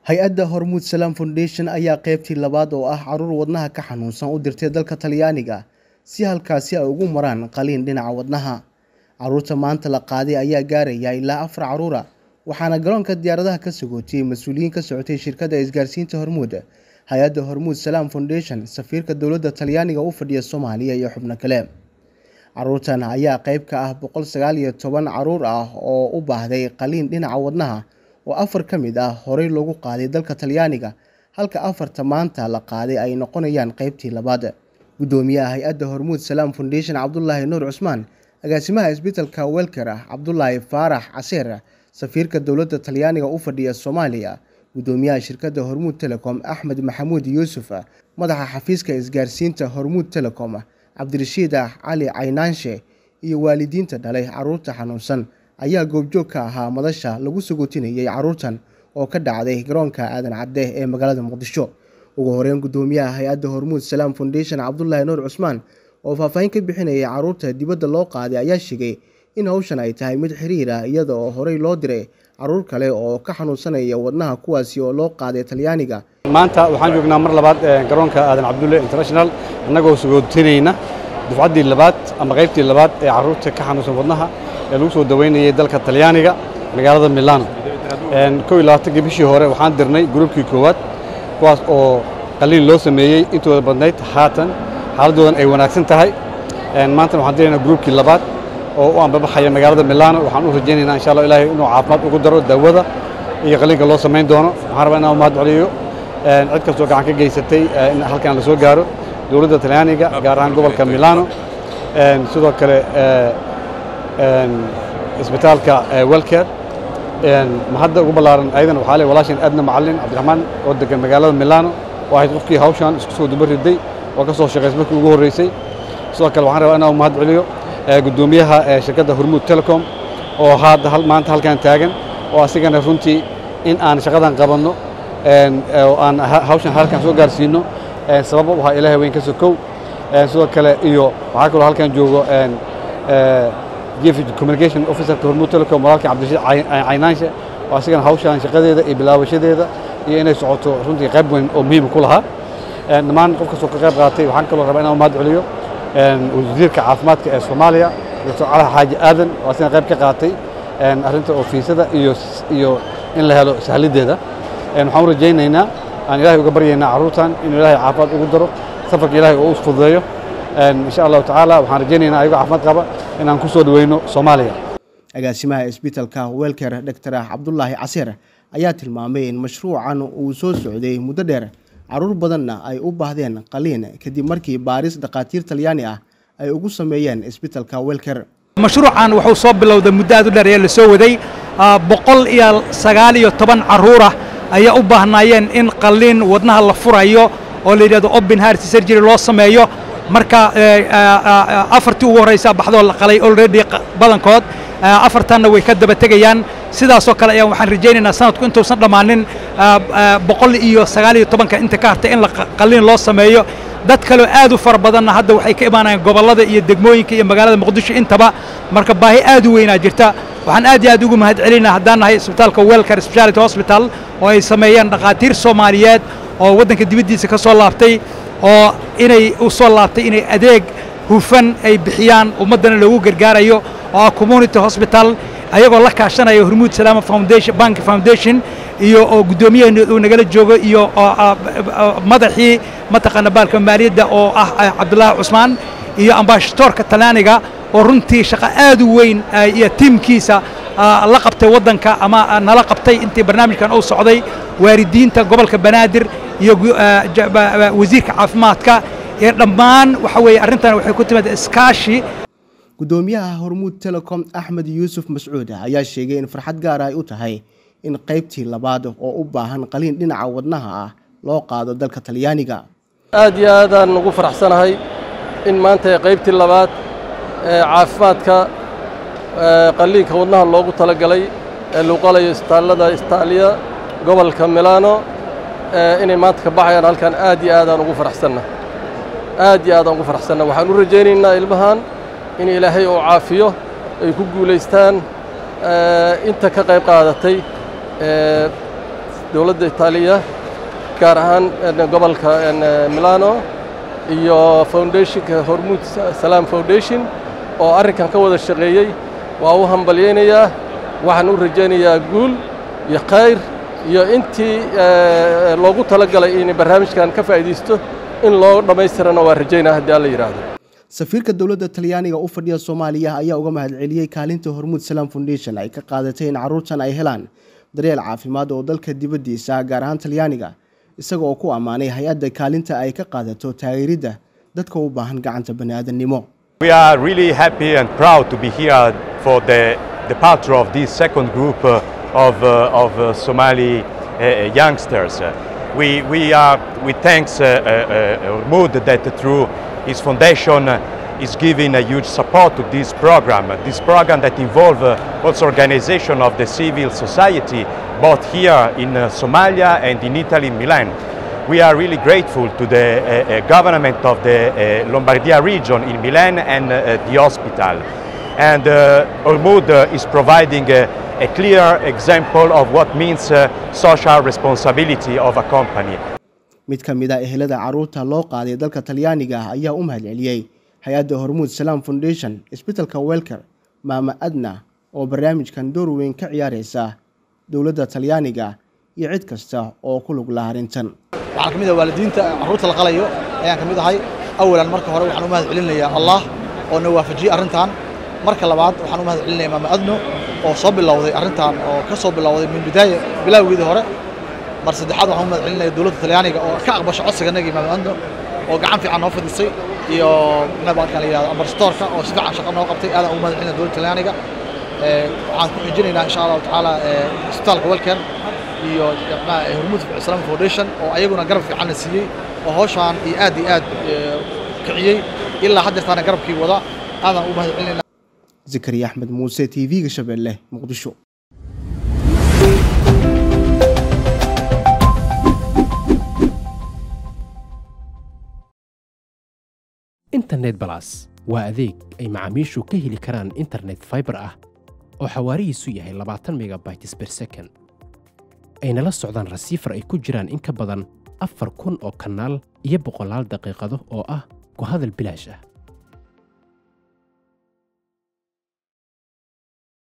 hay-adda hormuud salaam foundation ayaa qeybtii labaad oo ah caruur wadnaha ka xanuunsan u dirtay dalka talyaaniga si halkaasi ay ugu maraan qaliin dhinaca wadnaha caruurta maanta la qaaday ayaa gaaraya ilaa afar caruura waxaana garoonka diyaaradaha ka sagootiyey mas-uuliyiin ka socotay shirkadda isgaarsiinta hormuud hay-adda hormuud salaam foundation safiirka dowladda talyaaniga u fadhiya soomaaliya iyo xubno kale caruurtan ayaa qeyb ka ah boqol sagaal iyo toban caruur ah oo u baahday qaliin dhinaca wadnaha oo afar ka mid ah horey loogu qaaday dalka talyaaniga halka afarta maanta la qaaday ay noqonayaan qeybtii labaad guddoomiyaha hay-adda hormuud salaam foundation cabdulaahi nuur cusmaan agaasimaha isbitalka welker ah cabdulaahi faarax caseer safiirka dowladda talyaaniga u fadhiya soomaaliya guddoomiyaha shirkadda hormuud telecom axmed maxamuud yuusuf madaxa xafiiska isgaarsiinta hormuud telecom cabdirashiid cali caynaanshe iyo waalidiinta dhalay caruurta xanuunsan ayaa goobjoog ka ahaa madasha lagu sagootinayay caruurtan oo ka dhacday garoonka aadan cadde ee magaalada muqdisho ugu horeyn guddoomiyaha hay-adda hormuud salaam foundation cabdulaahi nuur cusmaan oo faahfaahin ka bixinayay caruurta dibadda loo qaaday ayaa sheegay in hawshan ay tahay mid xiriir ah iyada oo horey loo diray caruur kale oo ka xanuunsanaya wadnaha kuwaasi oo loo qaaday talyaaniga maanta waxaan joognaa mar labaad garoonka aadan cabdulle international annagoo sagootinayna dufcaddii labaad ama qaybtii labaad ee carruurta ka xanuunsan wadnaha ee lagu soo daweynayay dalka talyaaniga magaalada milano kow iyo labaatankii bishii hore waxaan dirnay gruubkii koowaad kuwaas oo qaliil loo sameeyey intooda badnayd haatan xaaladoodan ay wanaagsan tahay maantana waxaan diraynaa gruubkii labaad oo u ambabaxaya magaalada milano waxaan u rajaynaynaa insha allah ilaahay inuu caafimaad ugu daro daawada iyo qaliinka loo samayn doono waxaan rabaa inaan u mahad celiyo cid kastoo gacan ka geysatay in halkan la soo gaaro dowladda talyaaniga gaar ahaan gobolka milano sidoo kale isbitaalka welker mahadda ugu ballaaran ayadan waxaa le walaashan adna macallin cabdiraxmaan oo degan magaalada milano oo ahayd qofkii hawshan isku soo duba riday oo ka soo shaqaysay markii ugu horreysay sidoo kale waxaan rabaa inaan u mahad celiyo guddoomiyaha shirkadda hormuud telecom oo hadda maanta halkan taagan oo asigana runtii in aan shaqadan qabanno oo aan hawshan halkan soo gaarsiino sabab u ahaa ilaahay weyn ka sokow sidoo kale iyo waxaa kaloo halkan joogo chief communication officerka hormuud telecom walaalkii cabdirashiid caynaanshe oo asigana hawshan shaqadeeda iyo bilaabashadeeda iyo inay socoto runtii qayb weyn oo muhiim ku lahaa dhammaan qof kastoo ka qayb qaatay waxaan kaloo rabaa inaan u mahad celiyo wasiirka caafimaadka ee soomaaliya doctor cali xaaji aadan oo asina qayb ka qaatay arrinta ofiisada iyo iyo in la helo sahlideeda waxaan u rajaynaynaa aan ilaahay uga baryaynaa carruurtan inuu ilaahay caafimaad ugu daro safarka ilaahay oo u fududeeyo insha allahu tacaala waxaan rajaynaynaa ayagoo caafimaad qaba inaan ku soo dhaweyno soomaaliya agaasimaha isbitalka welker doctor cabdulaahi caseer ayaa tilmaamay in mashruucan uu soo socday muddo dheer caruur badanna ay u baahdeen qaliin kadib markii baaris dhakhaatiir talyaani ah ay ugu sameeyeen isbitalka welker mashruucan wuxuu soo bilowday muddo aad u dheer ee la soo waday boqol iyo sagaal iyo toban carruurah ayaa u baahnaayeen in qaliin wadnaha la furayo oo la yidhahdo open heart surgery loo sameeyo marka afartii ugu horraysa baxdoo la qalay already badankood afartanna way ka daba tegayaan sidaasoo kale ayaa waxaan rajaynaynaa sanadku intuusan dhammaanin boqol iyo sagaal iyo tobanka inta ka hartay in la qaliin loo sameeyo dad kaleo aad u fara badanna hadda waxay ka imaanayaan gobollada iyo degmooyinka iyo magaalada muqdisho intaba marka baahi aad u weynaa jirta waxaan aad iyo aad ugu mahad celinaa haddaan nahay isbitaalka welker speciality hospital oo ay sameeyeen dhakhaatiir soomaaliyeed oo waddanka dibaddiisa ka soo laabtay oo inay u soo laabtay inay adeeg hufan ay bixiyaan ummaddana loogu gargaarayo oo ah community hospital ayagoo la kaashanaya hormuud salaama foundation bank foundation iyo oo guddoomiyaheena uu nagala joogo iyo madaxii mataqaana baalka maaliyadda oo ah cabdulaahi cusmaan iyo ambaashadoorka talyaaniga oo runtii shaqo aad u weyn iyo tiimkiisa la qabtay waddanka ama nala qabtay intii barnaamijkan uu socday waaridiinta gobolka banaadir iyo wasiirka caafimaadka ee dhammaan waxa weeye arrintan waxay ku timaada iskaashi guddoomiyaha hormuud telecom axmed yuusuf mascuud ayaa sheegay in farxad gaar ay u tahay in qaybtii labaad oo u baahan qaliin dhinaca wadnaha ah loo qaado dalka talyaaniga aad iyo aadaan ugu faraxsanahay in maanta qaybtii labaad ee caafimaadka qaliinka wadnaha loogu talagalay ee lagu qalayo isbitaallada istaaliya gobolka milano inay maanta ka baxayaan halkan aad iyo aadaan ugu faraxsanna aad iyo aadaan ugu faraxsanna waxaan u rajaynaynaa ilmahan in ilaahay uu caafiyo ay ku guulaystaan inta ka qayb qaadatay dowladda itaaliya gaar ahaan gobolka milano iyo foundationka hormuud salaam foundation oo arrinkan ka wada shaqeeyey waa u hambalyaynayaa waxaan u rajaynayaa guul iyo khayr iyo intii loogu talagalay inay barnaamijkan ka faa'iidaysto in loo dhammaystirana waa rajaynaa haddii alla yidhaahdo safiirka dowladda talyaaniga u fadhiya soomaaliya ayaa uga mahadceliyey kaalinta hormuud salaam foundation ay ka qaadatay in carruurtan ay helaan daryeel caafimaad oo dalka dibaddiisa gaar ahaan talyaaniga isaga oo ku ammaanay hay-adda kaalinta ay ka qaadato taageeridda dadka u baahan gacanta bani'aadannimo We are really happy and proud to be here for the departure of this second group uh, of, uh, of uh, Somali uh, youngsters. We, we, are, we thank uh, uh, Mood that through his foundation uh, is giving a huge support to this program. This program that involves uh, also organization of the civil society, both here in uh, Somalia and in Italy, Milan. We are really grateful to the uh, uh, government of the uh, Lombardia region in Milan and uh, the hospital. And uh, Ormud uh, is providing a, a clear example of what means uh, social responsibility of a company. mid ka mid a ehelada carruurta loo qaaday dalka talyaaniga ah ayaa u mahadceliyey hay-adda hormuud salaam foundation isbitalka welker maama adna oo barnaamijkan door weyn ka ciyaaraysa dowladda talyaaniga iyo cid kasta oo ku lug laha arrintan waxaan ka mid ah waalidiinta carruurta la qalayo ayaan ka mid ahay awalan marka hore waxaan u mahad celinayaa allah oo na waafajiyey arrintan marka labaad waxaan u mahad celinayaa maama adno oo soo bilowday arrintan oo ka soo bilowday min bidaaya bilowgeedii hore mar saddexaad waxaan u mahad celinaya dowladda talyaaniga oo ka aqbasha codsiganagii maama adno oo gacan fiican noo fadhisay iyo nabaadkan la yidhahdo ambasadorka oo si fiican shaqo noo qabtay aadaan ugu mahad celinaya dowladda talyaaniga waxaan ku xijinaynaa insha allahu tacaala isbitaalka welker iyo hormuud islaam foundation oo ayaguna garab fiicanna siiyey oo hawshaan iyo aad iyo aad kiciyey ilaa haddeertaana garabkii wada aadaan u mahad celinayna zakariya axmed muuse t v-ga shabeelle muqdisho internet balas waa adeeg ay macaamiishu ka heli karaan internet fiber ah oo xawaarihiisu yahay labaatan megabytes per second ayna la socdaan rasiifar ay ku jiraan in ka badan afar kun oo kanaal iyo boqolaal daqiiqado oo ah ku hadal bilaash ah